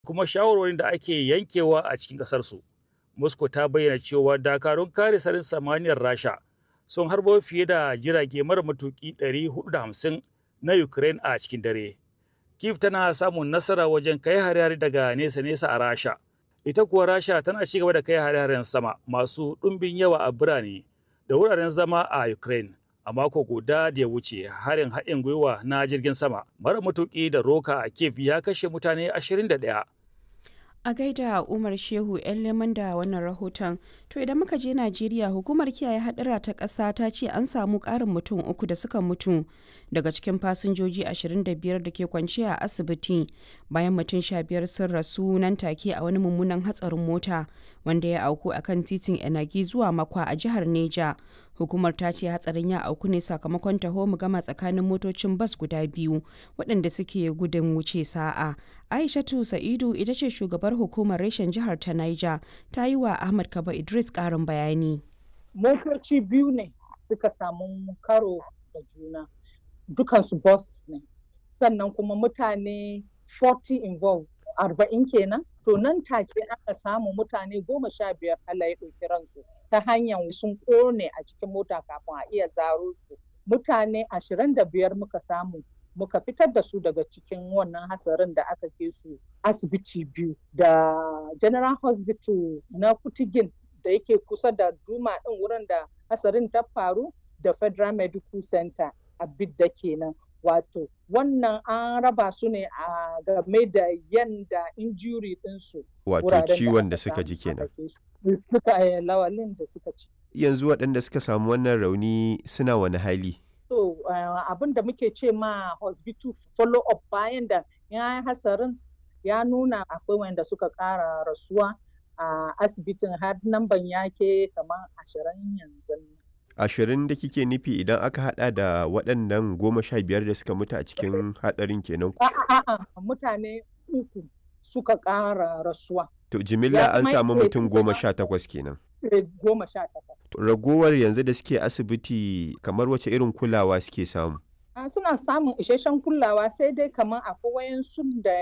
kuma shawarwarin da ake yankewa a cikin ƙasarsu. Moscow ta bayyana cewa dakarun kare sararin samaniyar Rasha sun harbo fiye da jirage mara matuƙi 450 na Ukraine a cikin dare. Kiev tana samun nasara wajen kai hare-hare daga nesa-nesa a Rasha. Ita kuwa Rasha tana ci gaba da kai hare-haren sama masu ɗumbin yawa a birane da wuraren zama a Ukraine. A mako guda da ya wuce harin haɗin gwiwa na jirgin sama mara matuƙi da roka a Kiev ya kashe mutane 21. A gaida Umar Shehu 'yan leman da wannan rahoton. To idan muka je Najeriya hukumar kiyaye hadura ta ƙasa ta ce an samu ƙarin mutum uku da suka mutu daga cikin fasinjoji 25 da ke kwanciya a asibiti bayan mutum 15 sun rasu nan take a wani mummunan hatsarin mota wanda ya auku a kan titin Enagi zuwa Makwa a jihar Neja. Hukumar ta ce hatsarin ya auku ne sakamakon taho mu gama tsakanin motocin bas guda biyu waɗanda suke gudun wuce sa'a. Aishatu Sa'idu ita ce shugabar hukumar reshen jihar ta Niger ta yi wa Ahmad Kaba Idris ƙarin bayani. Motoci biyu ne suka samu karo da juna dukansu bus ne sannan kuma mutane 40 involved arba'in kenan to nan take aka samu mutane goma sha biyar Allah ya ɗauki ransu ta hanyar sun ƙone a cikin mota kafin a iya zaro su mutane ashirin da biyar muka samu muka fitar da su daga cikin wannan hasarin da aka ke su asibiti biyu da general hospital na kutigin da yake kusa da duma ɗin wurin da hasarin ta faru da federal medical center a bidda kenan wato wannan an raba su ne a game da yanda injury ɗinsu wato ciwon da suka ji kenan suka lawalin da suka ci yanzu waɗanda suka samu wannan rauni suna wani hali so abin da muke ce ma hospital follow up bayan da ya hasarin ya nuna akwai wanda suka ƙara rasuwa a asibitin har namban yake kamar ashirin yanzu ashirin da kike nufi idan aka hada da waɗannan goma sha biyar da suka mutu a cikin hatsarin kenan a'a mutane uku suka ƙara rasuwa to jimilla an samu mutum goma sha takwas kenan goma sha takwas ragowar yanzu da suke asibiti kamar wace irin kulawa suke samu suna samun isasshen kulawa sai dai kamar akwai wayansu da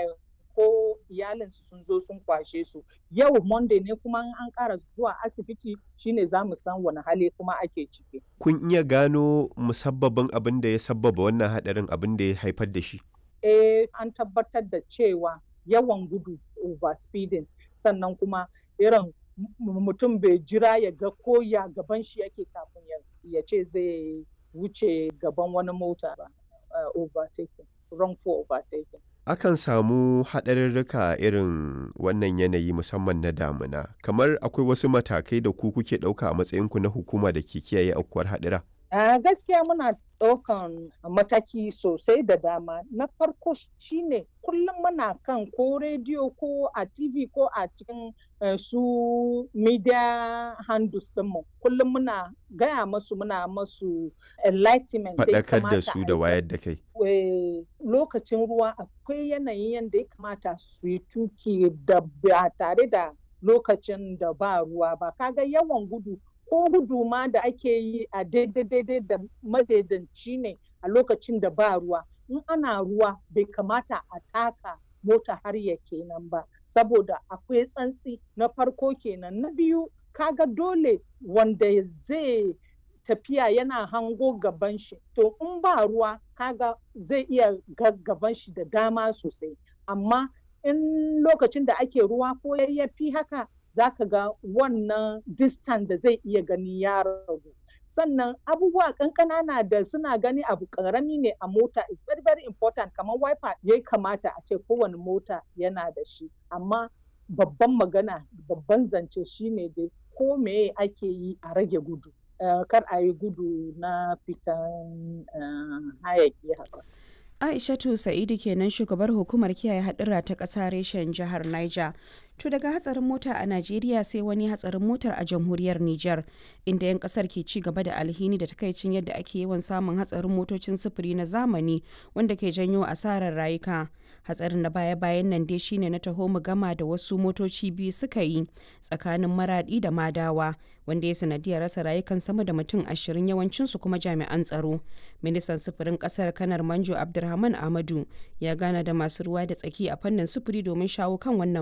ko iyalinsu sun zo sun kwashe su yau monday ne kuma an ƙara zuwa asibiti shine za mu san wani hali kuma ake ciki kun iya gano musabbabin abin da ya sabbaba wannan hadarin abin da ya haifar da shi eh an tabbatar da cewa yawan gudu overspeeding sannan kuma irin mutum bai jira ya ga ko ya gaban shi yake kafin ya ce zai wuce gaban wani mota ba overtaking wrongful overtaking akan samu haɗarurruka irin wannan yanayi musamman na damuna kamar akwai wasu matakai da ku kuke ɗauka a matsayinku na hukuma da ke kiyaye aukuwar haɗura Uh, gaskiya muna ɗaukan mataki sosai da dama na farko shine kullum muna kan ko rediyo ko a tv ko a cikin uh, su media handles ɗinmu kullum muna gaya masu muna masu enlightenment faɗakar da su da wayar da kai lokacin ruwa akwai yanayin yadda ya kamata su yi tuki da ba tare da lokacin da ba ruwa ba kaga yawan gudu ko gudu ma da ake yi a daidai da madaidanci ne a lokacin da ba ruwa in ana ruwa bai kamata a taka mota har ya kenan ba saboda akwai tsantsi na farko kenan na biyu kaga dole wanda zai tafiya yana hango gaban shi to in ba ruwa kaga zai iya gaban shi da dama sosai amma in lokacin da ake ruwa ko yayyafi haka za ka ga wannan distance da zai iya gani ya ragu sannan abubuwa kankana da suna gani abu karami ne a mota is very very important kamar wiper ya kamata a ce kowane mota yana da shi amma babban magana babban zance shine dai ko me ake yi a rage gudu uh, kar a yi gudu na fitan uh, hayaki haka Aishatu Sa'idu kenan shugabar hukumar kiyaye hadura ta ƙasa reshen jihar Niger. To daga hatsarin mota a Najeriya sai wani hatsarin motar a jamhuriyar Nijar, inda 'yan kasar ke ci gaba da alhini da takaicin yadda ake yawan samun hatsarin motocin sufuri na zamani wanda ke janyo asarar rayuka. Hatsarin na baya-bayan nan dai shine na taho mu gama da wasu motoci biyu suka yi tsakanin maradi da madawa, wanda ya sanadiyar rasa rayukan sama da mutum ashirin yawancinsu kuma jami'an tsaro. Ministan sufurin kasar Kanar Manjo Abdulrahman Ahmadu ya gana da masu ruwa da tsaki a fannin sufuri domin shawo kan wannan